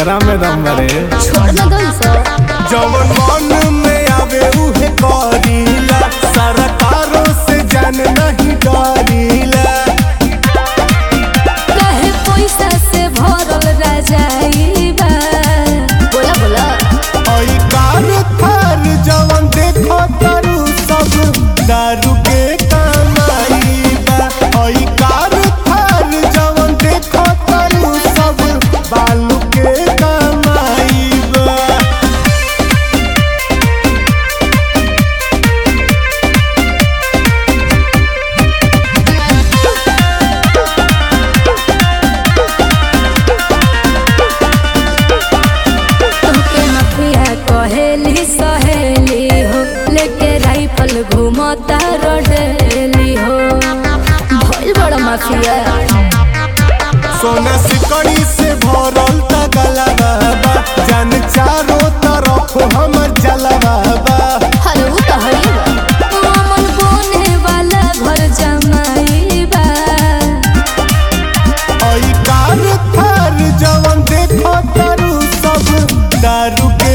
केकरा में दम बरे छोड़ ना दो सब जवन मन में आवे उहे करीला सरकारों से जान नहीं डरीला कहे पैसा से भरल रजाई बा बोला बोला ओई कार थार जवन देखो तारू सब दारू के कमाई बा ओई कार थार जवन देखो तारू सब बालू के कमाई बा तुमके मफिया कहेली सहेली हो लेके राइफल घूमता रोडेली हो भइल बड़ा माफिया सोना सिकड़ी से भरल तगला बाबा जान चारों तरफ हमर जलवा बा हर उ तो हई बा मन बोने वाला घर जमाई बा ओई कार थार जवन देखो तारू सब दारू के